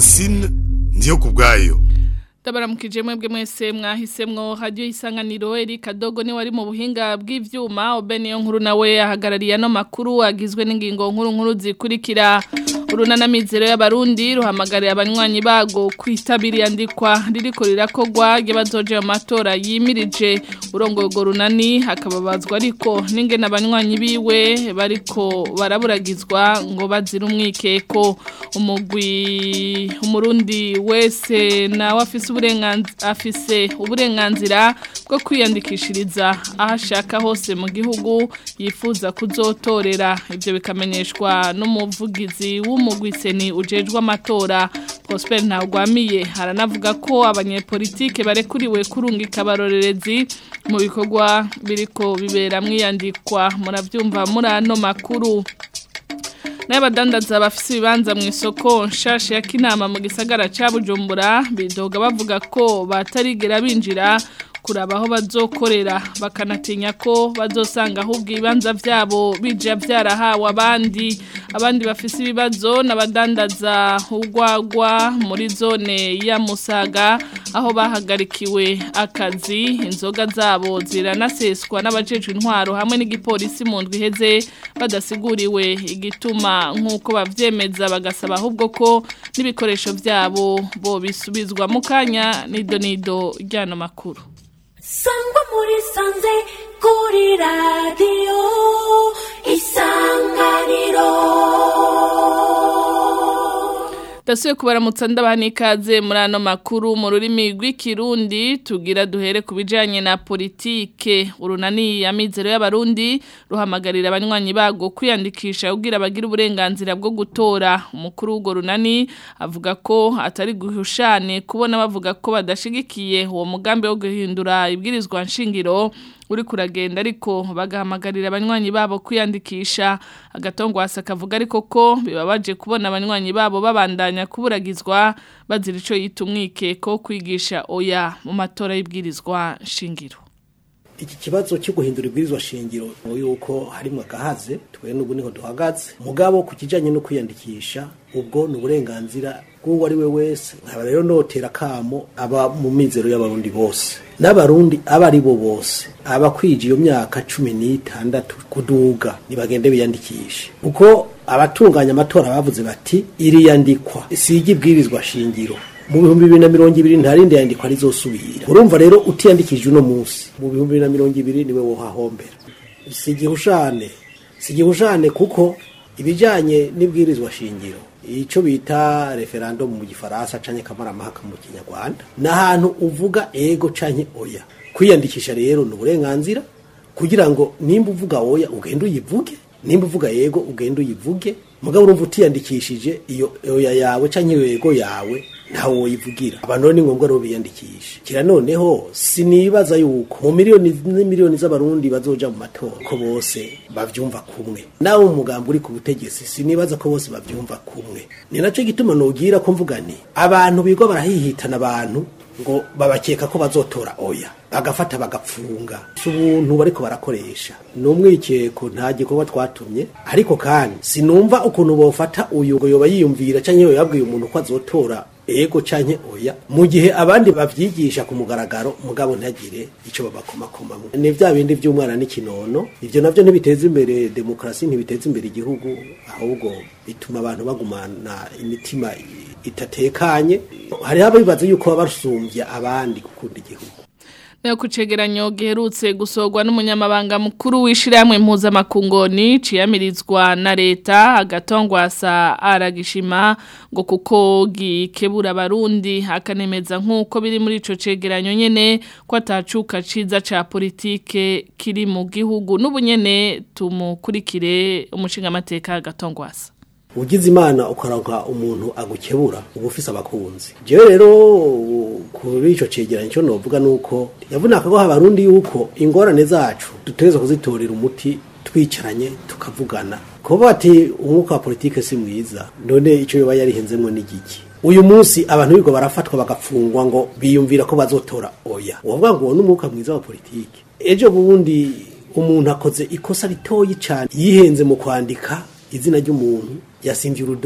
francine ndiyo ku bwayo Tabaramukije mwebwe mwese mwahisemwo radio isanganiro Erika Dogo ni wari mu buhinga bw'ivyuma Obeniyo nkuru nawe ahagarariye no makuru agizwe n'ingingo nkuru nkuru zikurikira urunana mizero y'abarundi ruhamagarira abanywanyi bago kwitabira yandikwa ririko rirakogwa y'abazoje mu matora yimirije urongo go runani hakababazwa ariko n'ingene abanywanyi biwe bariko baraburagizwa ngo bazira umwikeko umugwi umurundi wese nawe afise uburenganzira afise uburenganzira bwo kwiyandikishiriza aho ashaka hose mu gihugu yifuza kuzotorera ibyo bikamenyeshwa n'umuvugizi w'umugwiseni ujejwe amatora Prosper Ntagwamiye haranavuga ko abanyepolitike barekuriwe kurungika abarorerezi mu bikorwa biriko bibera mwiyandikwa muravyumva muri ano makuru n'abadandaza bafise ibibanza mu isoko nshasha ya kinama mu gisagara ca Bujumbura bidoga bavuga ko batarigera binjira kuraba aho bazokorera bakanatinya ko bazosanga ahubwo ibibanza vyabo bija vyarahawe abandi abandi bafise ibibazo n'abadandaza urwagwa muri zone ya Musaga aho bahagarikiwe akazi inzoga zabo ziranaseswa n'abajejwe intwaro hamwe n'igipolisi mu ndwi iheze badasiguriwe igituma nk'uko bavyemeza bagasaba ahubwo ko n'ibikoresho vyabo bo bisubizwa mu kanya nido nido ryano makuru sangwa muri sanze kuri radiyo isanganiro Dasuye kubaramutsa ndabana ikaze muri ano makuru mu rurimi rw'ikirundi tugira duhere ku bijanye na politike urunani ya mizero y'abarundi ruhamagarira abanywanyi bago kwiyandikisha kugira bagira uburenganzira bwo gutora umukuru w'ugo runani avuga ko atari guhushane kubona bavuga ko badashigikiye uwo mugambi wo guhindura ibwirizwa nshingiro uri kuragenda ariko bagahamagarira abanywanyi babo kwiyandikisha agatongwasa kavuga ariko ko bibabaje kubona abanywanyi babo babandanya kuburagizwa bazira ico yita umwikeko kwigisha oya mu matora y'ibwirizwa nshingiro iki kibazo cyo guhindura ibwirizwa shingiro yuko harimo agahaze twe n'ubu niho duhagaze mugabo ku kijanye no kwiyandikisha ubwo ni uburenganzira bw'uwo ari we wese nkaba rero notera kamo aba mu mizero y'abarundi bose n'abarundi aba ari bo bose abakwije iyo myaka cumi n'itandatu kuduga nibagende biyandikishe kuko abatunganya amatora bavuze bati iriyandikwa sigi ibwirizwa shingiro mu bihumbi bibiri na mirongo ibiri ntarindi yandikwa rizosubira urumva rero utiyandikije uno munsi mu bihumbi bibiri na mirongo ibiri niwe wohahombera si igihushane si igihushane kuko ibijyanye n'ibwirizwa shingiro icyo bita referandumu mu gifaransa canke kamaramahaka mu kinyarwanda ni ahantu uvuga ego canke oya kwiyandikisha rero ni uburenganzira kugira ngo nimba uvuga oya ugende uyivuge nimba uvuga yego ugende uyivuge mugabo urumva utiyandikishije iyo oya yawe canke iyo yego yawe ntawe woyivugira abantu rero ni ngombwa rero biyandikishe kira noneho sinibaza yuko mu miliyoni n'imiliyoni z'abarundi bazoja mu matora ko bose bavyumva kumwe nawe umugambi uri ku butegetsi sinibaza ko bose bavyumva kumwe ni naco gituma nogira ko mvuga nti abantu bigwa barahihitana abantu ngo babakeka ko bazotora oya bagafata bagapfunga si ubuntu bariko barakoresha ni umwikeko nta gikorwa twatumye ariko kandi sinumva ukuntu bofata uyu ngo yoba yiyumvira canke yoba yabwiye umuntu ko azotora ego canke oya mu gihe abandi bavyigisha ku mugaragaro mugabo ntagire ico babakomakomamwe ni vya bindi vy'umwana n'ikinono ivyo navyo ntibiteza imbere demokrasi ntibiteza imbere igihugu ahubwo bituma abantu bagumana imitima itatekanye hariho abibaza yuko baba basumbya abandi gukunda igihugu Nayo kucegeranyo giherutse gusorwa n'umunyamabanga mukuru w'ishiramwe mpuzamakungoni ciyamirizwa na leta agatongwasa aragishima ngo kuko gikebura abarundi akanemeza nk'uko biri muri ico cegeranyo nyene ko atacuka ciza ca politike kiri mu gihugu n'ubunyene tumukurikire umushinga amateka agatongwasa ugize imana ukaronka umuntu agukebura uba ufise abakunzi jewe rero kuri ico cegeranyo cyo novuga nuko yavunaka ko abarundi yuko ingorane zacu dutegerezwa kuzitorera umuti twicaranye tukavugana kuba bati umwuka wa politike si mwiza none ico yoba yarihenzemwo n'igiki uyu munsi abantu bigo barafatwa bagapfungwa ngo biyumvira ko bazotora oya uwavuga ngo uwo n'umwuka mwiza wa politike ejo bundi umuntu akoze ikosa ritoyi cane yihenze mu kwandika izina ry'umuntu yasimvye urudome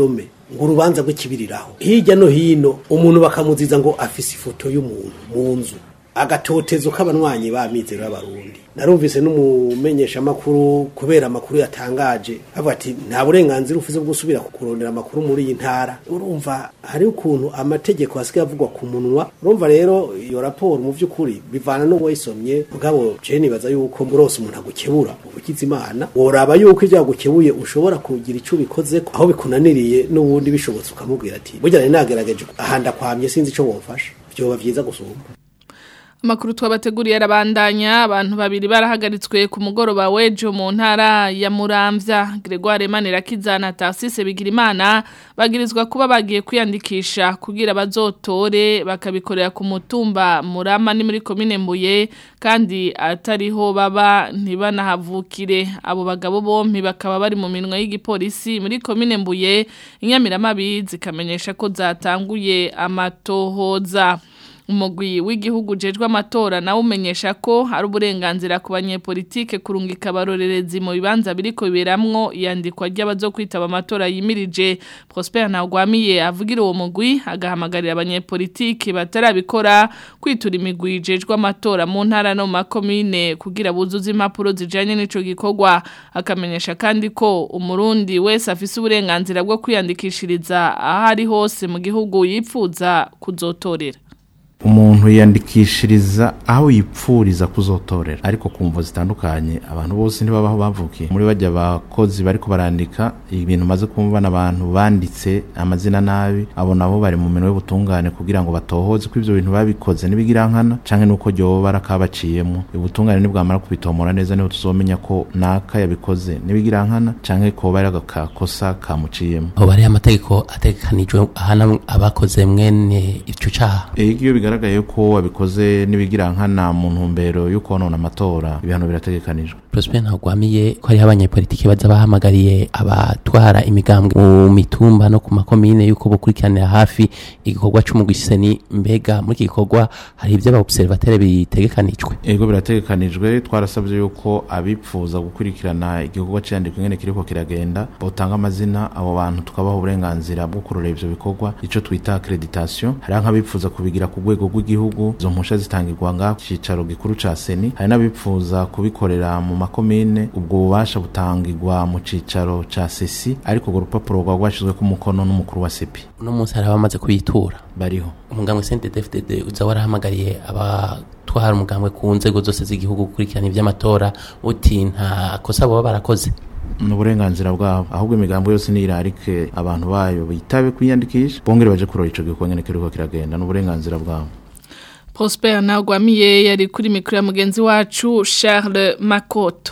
ngo urubanza rw'ikibiriraho hirya no hino umuntu bakamuziza ngo afise ifoto y'umuntu mu nzu agatotezo k'abanywanyi b'amizero y'abarundi narumvise n'umumenyesha makuru kubera amakuru yatangaje avuga ati nta burenganzira ufise bwo gusubira kurondera amakuru muri iyi ntara urumva hari ukuntu amategeko asigaye avugwa ku munwa urumva rero iyo raporo mu by'ukuri bivana n'uwayisomye mugabo je nibaza yuko murose umuntu agukebura ubugize imana woraba yuko ibyo yagukebuye ushobora kugira icyo ubikoze aho bikunaniriye n'ubundi bishobotse ukamubwira ati burya nari nagerageje ahanda kwamye sinzi icyo wofasha byoba vyiza gusumba Amakuru twabateguriye arabandanya abantu babiri barahagaritswe ku mugoroba wejo mu ntara ya Muramvya Gregoire Manirakiza na Tarsise Bigirimana bagirizwa kuba bagiye kwiyandikisha kugira bazotore bakabikorera ku mutumba Murama ni muri commune Mbuye kandi atariho baba ntibanahavukire abo bagabo bompi bakaba bari mu minwe y'igipolisi muri commune Mbuye inyamiramabi zikamenyesha ko zatanguye amatohoza umugwi w'igihugu jejwe amatora nawe umenyesha ko ari uburenganzira ku banyepolitike kurungika abarorerezi mu bibanza biriko biberamwo iyandikwa ry'abazokwitaba amatora yimirije Prosper Ntagwamiye avugira uwo mugwi agahamagarira abanyepolitike batarabikora kwitura imigwi jejwe amatora mu ntara no mu makomine kugira buzuze impapuro zijanye n'ico gikorwa akamenyesha kandi ko umurundi wese afise uburenganzira bwo kwiyandikishiriza aho ari hose mu gihugu yipfuza kuzotorera umuntu yiyandikishiriza aho yipfuriza kuzotorera ariko ku mvo zitandukanye abantu bose ntibabaho bavukiye muri bajya abakozi bariko barandika ibintu maze kumva n'abantu banditse amazina nabi abo nabo bari mu minwe y'ubutungane kugira ngo batohoze ko ivyo bintu babikoze n'ibigirankana canke nuko ryoba rakabaciyemo ubutungane nibwamara kubitomora neza niho tuzomenya ko naka yabikoze n'ibigirankana canke ko bari agakosa kamuciyemo aho bari amategeko ategekanijwe ahana abakoze mwene ico caha iyo bigaragaye ko wabikoze n'ibigirankana mu ntumbero yo konona amatora ibihano birategekanijwe Prosper ntagwamiye ko hariho abanyepolitiki baza bahamagariye abatwara imigambwe mu mitumba no ku makomine yuko bukurikiranira hafi igikorwa c'umugwiseni mbega muri iki gikorwa hari ivyo abaobservateri bitegekanijwe ego birategekanijwe twarasabye yuko abipfuza gukurikirana igikorwa cyandikwa ingene kiriko kiragenda botanga amazina abo bantu tukabaha uburenganzira bwo kurora ivyo bikorwa ico twita accreditation hari nk'abipfuza kubigira ku rwego rw'igihugu izo mpusha zitangirwa nga cicaro gikuru ca seni hari n'abipfuza kubikorera mu makomine ubwo bubasha butangirwa mu cicaro ca sesi ariko urwo rupapuro rwa rwashizweko umukono n'umukuru wa sepi uno munsi hari abamaze kuyitura bariho umugambwe CNDD-FDD uza warahamagariye abatwara umugambwe ku nzego zose z'igihugu gukurikirana ivy'amatora uti nta kosa boba barakoze ni uburenganzira bwabo ahubwo imigambo yose nirarike abantu bayo bitabe kwiyandikisha bongere baje kurora ico gikorwa nyene kiriko kiragenda ni uburenganzira bwabo Prosper Ntagwamiye yari kuri mikro ya mugenzi wacu Charles Makoto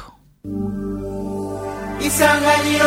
Isanganiro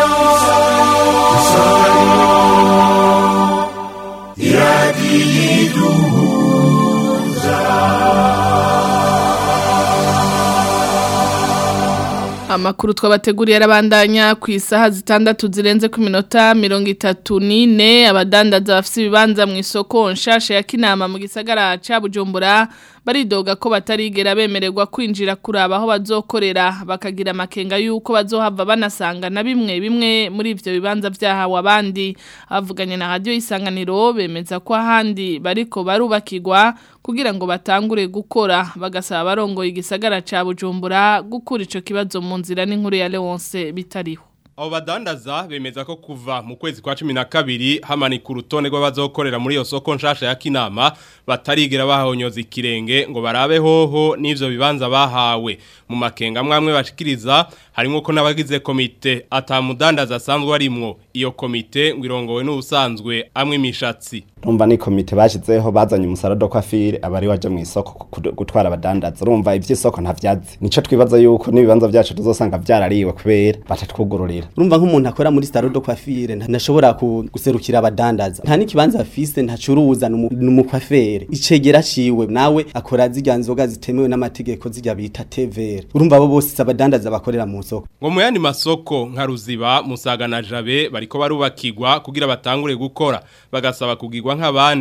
Amakuru twabateguriye arabandanya ku isaha zitandatu zirenze ku minota mirongo itatu n'ine abadandaza bafite ibibanza mu isoko nshasha ya kinama mu gisagara ca Bujumbura baridoga ko batarigera bemererwa kwinjira kuraba aho bazokorera bakagira amakenga yuko bazohava banasanga na bimwe bimwe muri ivyo bibanza vyahawe abandi avuganye na radio isanganiro bemeza ko ahandi bariko barubakirwa kugira ngo batangure gukora bagasaba barongoye igisagara ca Bujumbura gukura ico kibazo mu nzira n'inkuru ya Leonce bitariho Abo badandaza bemeza ko kuva mu kwezi kwa cumi na kabiri hamanika urutonde rw'abazokorera muri iyo soko nshasha ya kinama batarigera bahonyoza ikirenge ngo barabe hoho n'ivyo bibanza bahawe mu makenga mwamwe bashikiriza harimo ko n'abagize komite atamudandaza asanzwe arimwo iyo komite ngo irongowe n'ubusanzwe amwe imishatsi urumva ni komite bashizeho bazanye umusarado kwa fire abari waje mu isoko gutwara abadandaza urumva ivy'isoko ntavyazi nico twibaza yuko n'ibibanza vyacu tuzosanga vyarariwe kubera batatwugururira urumva nk'umuntu akora muri salon kwa fire ntashobora guserukira abadandaza nta n'ikibanza afise ntacuruza n'umukwafere icegera ciwe nawe akora zirya nzoga zitemewe n'amategeko zirya bita TVR urumva abo bose abadandaza bakorera mu soko ngo mu yandi masoko nka ruziba musaga na jabe bariko barubakirwa kugira batangure gukora bagasaba kugirwa nk'abandi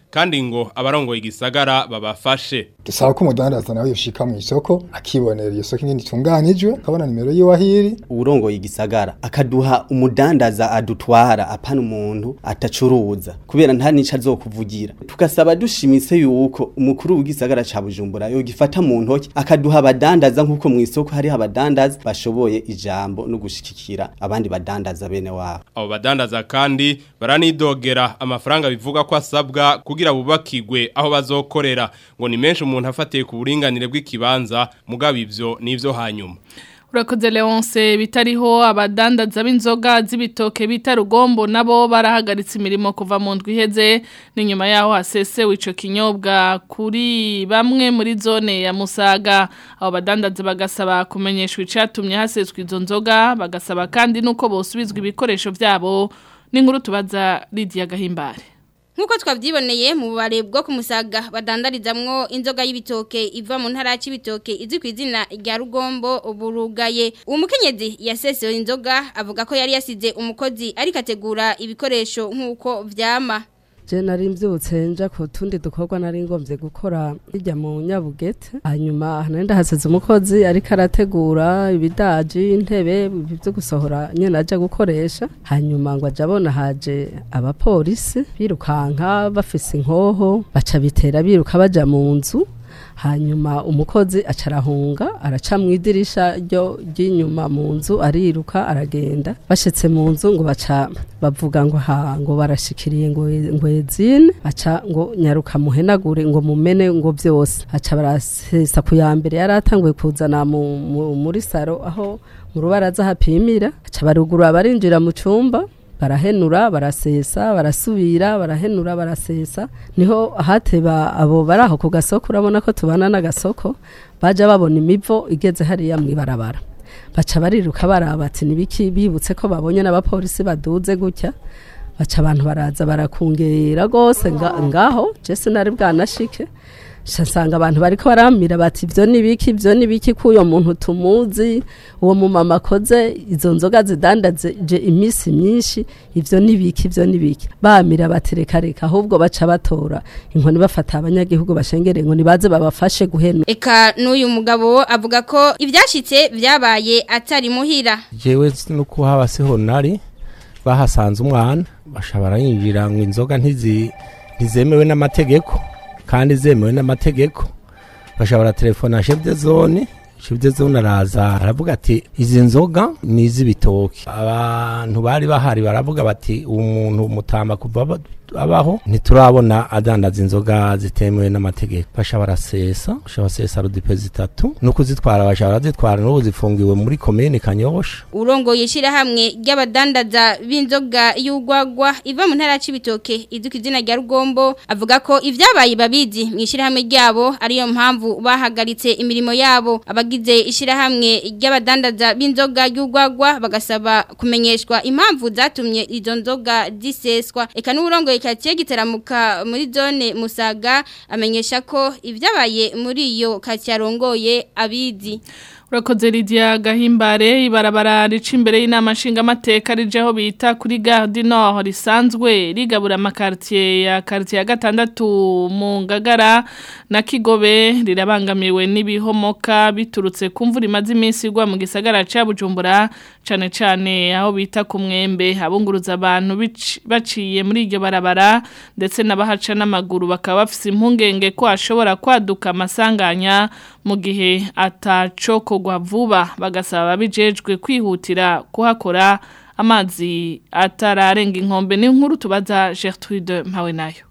kandi ngo abarongoye igisagara babafashe dusaba ko umudandaza nawe yoshika mu isoko akibonera iyo soko ingene itunganijwe akabona nimero yiwe ahiri urongoye igisagara akaduha umudandaza adutwara apana umuntu atacuruza kubera nta nico azokuvugira tugasaba dushimitse yuko umukuru w'igisagara ca Bujumbura yo gifata mu ntoki akaduha abadandaza nkuko mu isoko hari abadandaza bashoboye ijambo no gushikikira abandi badandaza bene wabo abo badandaza kandi baranidogera amafaranga bivuga ko asabwa kugira bubakigwe aho bazokorera ngo ni menshi umuntu afatiye ku buringanire bw'ikibanza mugabo ivyo nivyo hanyuma Urakoze Leonce bitariho abadandaza b'inzoga z'ibitoke bita rugombo nabo barahagaritse imirimo kuva mu ndwi iheze ni nyuma yaho hasesewe ico kinyobwa kuri bamwe muri zone ya Musaga abo badandaza bagasaba kumenyeshwa icatumye haseswa izo nzoga bagasaba kandi nuko bosubizwa ibikoresho vyabo n'inkuru tubaza Lydia Gahimbare Nkuko twavyiboneye mu bare bwo kumusaga badandarizamwo inzoga y'ibitoke iva mu ntara y'ibitoke izwi ku izina rya Rugombo uburugaye uwo mukenyezi yasesewe inzoga avuga ko yari yasize umukozi ariko ategura ibikoresho nkuko vyama je nari mbyutse nja ku tundi dukorwa nari ngombye gukora hirya mu nyabugete hanyuma nari ndahasize umukozi ariko arategura ibidaji intebe byo gusohora nyene aja gukoresha hanyuma ngo aja abona haje abapolisi birukanka bafise inkoho baca bitera biruka baja mu nzu hanyuma umukozi acarahunga araca mu idirisha ryo ry'inyuma mu nzu ariruka aragenda bashitse mu nzu ngo baca bavuga ngo ha ngo barashikiriye ngo ngwezine baca ngo nyaruka muhenagure ngo mumene ngo byose aca barasesa ku ya mbere yari atanguye kuzana mu, mu, muri saro aho mu rubaraza hapimira aca barugura barinjira mu cumba barahenura barasesa barasubira barahenura barasesa niho hateba abo bari aho ku gasoko urabona ko tubana n'agasoko baja babona imivo igeze hariya mwibarabara baca bariruka baraba ati nibiki bibutse ko babonye n'abapolisi baduze gutya baca abantu baraza barakungera gose nga, ngaho je sinari bwanashike nsanga abantu bariko baramira bati ivyo nibiki ivyo nibiki kuyo muntu tumuzi uwo mu mama akoze izo nzoga zidandaze je imisi myinshi ivyo nibiki ivyo nibiki bamira bati reka reka ahubwo baca batora inkoni bafata abanyagihugu bashengere ngo nibaze babafashe guhena eka n'uyu mugabo avuga ko ivyashitse vyabaye atari muhira jewe nuko haba siho nari bahasanze umwana bashabara yinjira ngo inzoga ntizi ntizemewe n'amategeko kandi zemewe n'amategeko bashobora telefona chef de zone chef de zone araza aravuga ati izi nzoga ni iz'ibitoki abantu bari bahari baravuga bati uwo muntu mutamba kuva abaho ntiturabona adandaza inzoga zitemewe n'amategeko basha barasesa basha basesa rudipe zitatu no kuzitwara basha barazitwara n'ubu zifungiwe muri komine kanyosha urongoye ishirahamwe ry'abadandaza b'inzoga y'ugwagwa iva mu ntara y'ibitoke izwi ku izina rya rugombo avuga ko ivyabaye babizi mu ishirahamwe ryabo ariyo mpamvu bahagaritse imirimo yabo abagize ishirahamwe ry'abadandaza b'inzoga y'ugwagwa bagasaba kumenyeshwa impamvu zatumye izo nzoga ziseswa eka n'urongoye katiye giteramuka muri zone musaga amenyesha ko ibyabaye muri iyo katiye arongoye abizi Urakoze Lydia Gahimbare ibarabara rica imbere y'inama nshingamateka rijeho bita kuri Gare du Nord risanzwe rigabura amakartier ya quartier ya gatandatu mu Ngagara na Kigobe rirabangamiwe n'ibihomoka biturutse ku mvura imaze iminsi igwa mu gisagara ca Bujumbura cane cane aho bita ku mwembe abunguruza abantu baciye muri iryo barabara ndetse n'abahaca n'amaguru bakaba bafise impungenge ko ashobora kwaduka amasanganya mu gihe atacoko kugwa vuba bagasaba ababijejwe kwihutira kuhakora amazi atararenga inkombe ni nkuru tubaza Gertrude mpawe nayo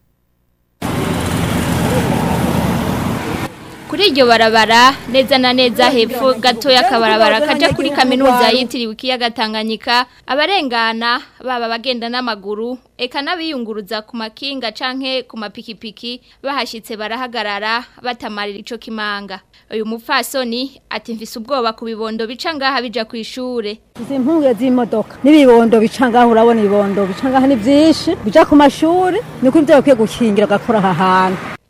kuri iryo barabara neza na neza hepfo gato y'akabarabara kaja kuri kaminuza yitiriwe ikiyaga Tanganyika abarengana baba bagenda n'amaguru eka n'abiyunguruza ku makinga canke ku mapikipiki bahashitse barahagarara batamarira ico kimanga uyu mupfasoni ati mfise ubwoba ku bibondo bica ngaha bija ku ishure izi mpunge z'imodoka n'ibibondo bica ngaha urabona ibibondo bica ngaha ni vyinshi bija ku mashuri niko ivyo bakwiye gukingira gakora aha hantu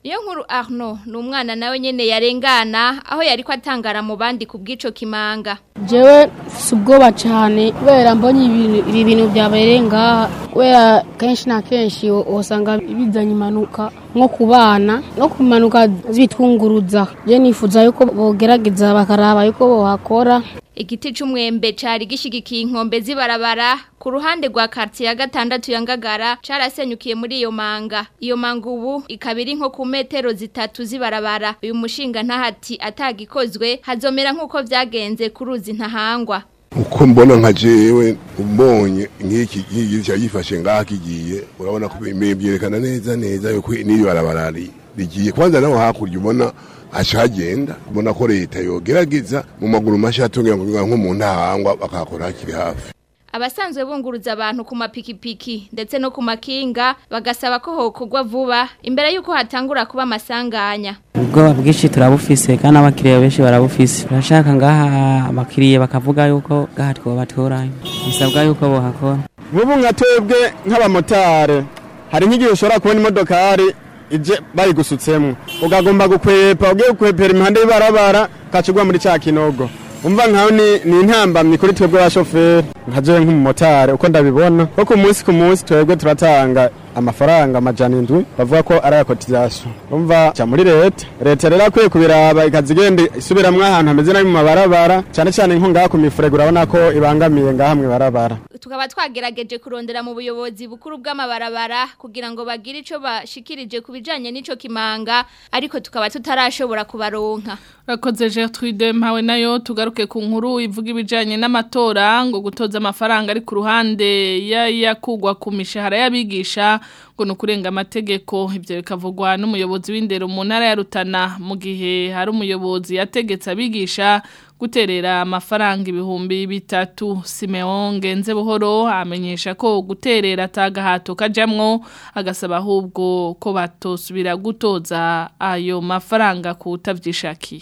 Niyo nkuru Arno ni umwana nawe nyene yarengana aho yari ko atangara mu bandi ku bw'ico kimanga. jewe si ubwoba cyane kubera mbonye ibintu- ibi bintu byabereye ngaha kubera kenshi na kenshi u- usanga bizanye impanuka nko ku bana no ku mpanuka zitwunguruza je nifuza yuko bogerageza bakaraba yuko bohakora Igiti c'umwembe cari gishigikiye inkombe zibarabara ku ruhande rwa quartier ya gatandatu ya Ngagara carasenyukiye muri iyo manga. Iyo manga ubu ikaba iri nko ku metero zitatu zibarabara. Uyu mushinga ntahati atagikozwe hazomera nkuko vyagenze ku ruzi ntahangwa. uko mbona nka jewe umbonye nk'iki nk'iki cyagifashe ngaha kigiye urabona ko bime- byerekana neza neza yuko n'iyo barabara ri- rigiye kwanza naho hakurya ubona haca hagenda ubona ko leta yogerageza mu maguru mashya atungira ngo nko mu ntahangwa bakahakora hakiri hafi Abasanzwe bunguruza abantu ku mapikipiki ndetse no ku makinga bagasaba ko hokugwa vuba imbere yuko hatangura kuba amasanganya. ubwoba bwinshi turabufise kandi abakiriya benshi barabufise turashaka ngaha abakiriya bakavuga yuko ngaha twobatoranya bisabwa yuko bohakora nk'ubu nka twebwe nk'abamotari hari nk'igihe ushobora kubona imodokari ije bayigusutsemo ukagomba gukwepa ugiye gukwepera imihanda y'ibarabara ukacugwa muri cya kinogo umva nkaho ni, ni intambamyi kuri twebwe abashoferi nka jewe nk'umumotari uko ndabibona ko ku munsi ku munsi twebwe turatanga amafaranga amajana indwi bavuga ko ari ayakotizasiyo umva cya muri leta leta rero akwiye kubiraba ikaza igenda isubiramwo ahantu hameze nabi mu mabarabara cyane cyane nko ngaha ku mifurege urabona ko ibangamiye ngaha mu ibarabara Tukaba twagerageje kurondera mu buyobozi bukuru bw'amabarabara kugira ngo bagire ico bashikirije kubijanye n'ico kimanga ariko tukaba tutarashobora kubaronka. Rakoze Gertrude mpawe nayo tugaruke ku nkuru ivuga ibijanye n'amatora ngo gutoza amafaranga ari ku ruhande ya yakugwa ku mishahara y'abigisha ngo nukurenga amategeko ivyo bikavugwa n'umuyobozi w'indero mu ntara ya Rutana mu gihe hari umuyobozi yategetse abigisha guterera amafaranga ibihumbi bitatu Simeon Genze buhoro amenyesha ko guterera atagahato kajamwo agasaba ahubwo ko batosubira gutoza ayo mafaranga kutavyishakiye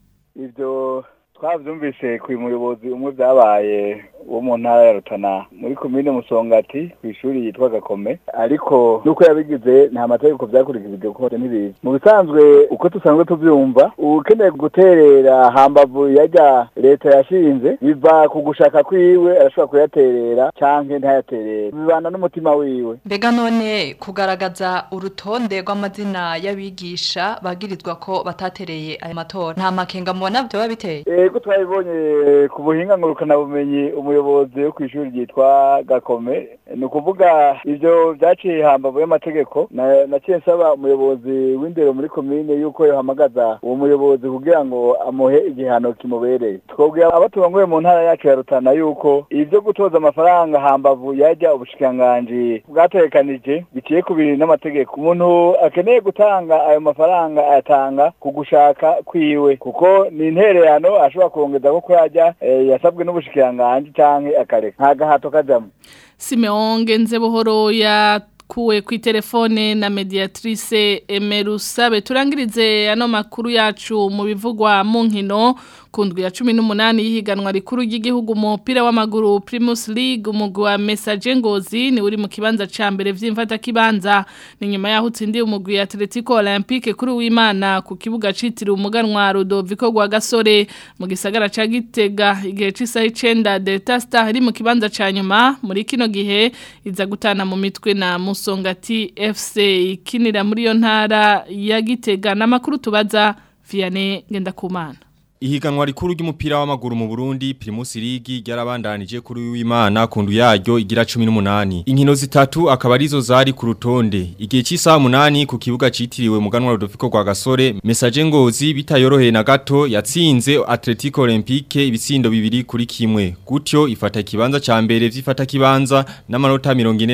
ibyo twabyumvise ku muyobozi umwe byabaye wo mu ntara ya rutana muri komine musongati ku ishuri yitwa gakome ariko nuko yabigize nta mategeko byakurikijwe kuko ntibizi mu bisanzwe uko dusanzwe tubyumva ukeneye guterera hambavu yajya leta yashinze biva ku gushaka kwiwe arashobora kuyaterera cyangwa ntayaterere bibana n'umutima wiwe mbega none kugaragaza urutonde rw'amazina y'abigisha bagirizwa ko batatereye aya matora nta makenga mubona byoba biteye Ego twabibonye ku buhinga ngurukanabumenyi umuyobozi wo ku ishuri ryitwa Gakome ni ukuvuga ivyo vyaciye hambavu y'amategeko na- naciye nsaba umuyobozi w'indero muri komine yuko yohamagaza uwo muyobozi kugira ngo amuhe igihano kimubereye twobwira abo turongoye mu ntara yacu ya Rutana yuko ivyo gutoza amafaranga hambavu yajya ubushikiranganji bwategekanije biciye ku bintu n'amategeko umuntu akeneye gutanga ayo mafaranga ayatanga ku gushaka kwiwe kuko ni intererano ashobora kurongeza ko yajya eh, yasabwe n'ubushikiranganji canke akareka nta gahato kajamwo Simeon Genze buhoro yakuwe ku telefone na mediatrice Emerusabe turangirize ano makuru yacu mu bivugwa mu nkino kundwi ya 18 yihiganwa rikuru ry'igihugu mu mupira w'amaguru Primus League umugwi wa Message Ngozi ni uri mu kibanza ca mbere vy'imfata kibanza ni nyuma yaho utsindiye umugwi Atletico Olympique kuri w'Imana ku kibuga citiriwe umuganwa Rodoviko gwa Gasore mu gisagara ca Gitega igihe c'isaha 9 Delta Star iri mu kibanza ca nyuma muri kino gihe iza gutana mu mitwe na Musongati FC ikinira muri yo ntara ya Gitega n'amakuru tubaza Vianney Ngendakumana Ihiganwa rikuru ry'umupira w'amaguru mu Burundi Primus League ryarabandanije kuri w'Imana kundu yaryo igira 18. Inkino zitatu akaba arizo zari ku rutonde. Igihe cy'isaha 8 ku kibuga citiriwe muganwa Rodolfo kwa Gasore, Message Ngozi bitayoroheye na gato yatsinze Atletico Olympique ibitsindo bibiri kuri kimwe. Gutyo ifata kibanza ca mbere vyifata kibanza n'amanota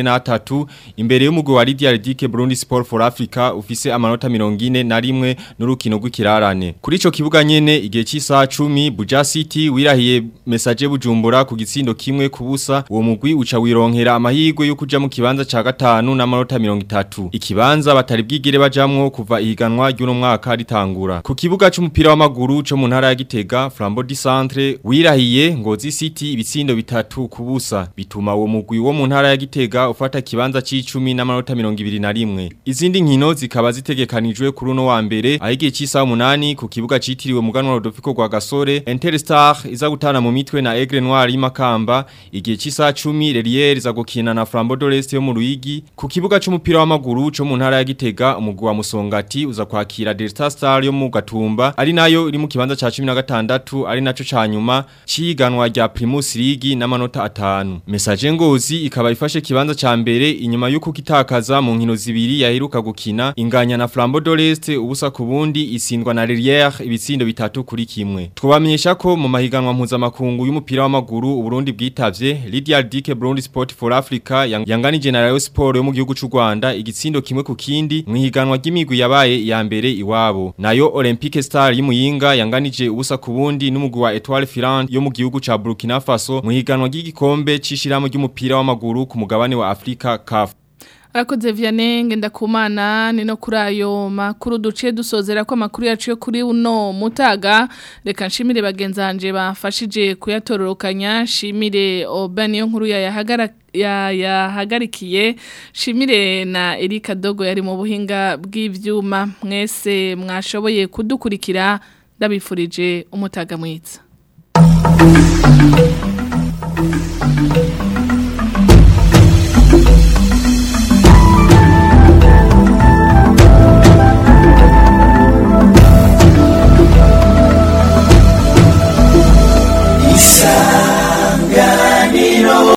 43 imbere y'umugwi wa Lydia Ridike Burundi Sport for Africa ufise amanota 41 na rimwe n'urukino rw'ikirarane. Kuri ico kibuga nyene igihe cy'isaha 10 Buja City wirahiye message bujumbura ku gitsindo kimwe kubusa uwo mugwi uca wironkera amahirwe yo kuja mu kibanza ca gatanu n'amanota 30 ikibanza batari bwigire bajamwo kuva ihiganwa ry'uno mwaka ritangura ku kibuga c'umupira w'amaguru co mu ntara ya Gitega Flambeau du Centre wirahiye Ngozi City ibitsindo bitatu kubusa bituma uwo mugwi wo mu ntara ya Gitega ufata kibanza c'icumi n'amanota 21 izindi nkino zikaba zitegekanijwe kuri uno wa mbere ahigiye cy'isaha 8 ku kibuga citiriwe muganwa Rodolfo kwa Gasore Interstar iza gutana mu mitwe na Aigle Noir y'Imakamba igihe cy'isaha 10 Lelier iza gukina na Flambeau de l'Est yo mu Ruyigi ku kibuga c'umupira w'amaguru co mu ntara ya Gitega umugwi wa Musongati uza kwakira Delta Star yo mu Gatumba ari nayo iri mu kibanza ca 16 ari naco ca nyuma ciganwa rya Primus League n'amanota atanu Message ngozi ikaba ifashe kibanza ca mbere inyuma yuko kitakaza mu nkino zibiri yaheruka gukina inganya na Flambeau de l'Est ubusa ku bundi isindwa na Lelier ibitsindo bitatu kuri kimwe twabamenyesha ko mu mahiganwa mpuzamakungu y'umupira w'amaguru Uburundi bwitavye Lydia Dike Burundi Sport for Africa yang- yanganije na Rayon Sport yo mu gihugu c'u Rwanda igitsindo kimwe ku kindi mu higanwa ry'imigwi yabaye ya mbere iwabo nayo Olympique Star y'Imuyinga yanganije ubusa ku bundi n'umugwi wa Etoile Filante yo mu gihugu ca Burkina Faso mu higanwa ry'igikombe c'ishiramo ry'umupira w'amaguru ku mugabane wa Afrika CAF Arakoze Vianney ngendakumana ni no kuri ayo makuru duciye dusozera ko amakuru yacu yo kuri uno mutaga reka nshimire bagenzanje bafashije kuyatororokanya shimire Oben yo nkuru yayahagara ya yahagarikiye shimire na Erika Dogo yari mu buhinga bw'ivyuma mwese mwashoboye kudukurikira ndabifurije umutaga mwiza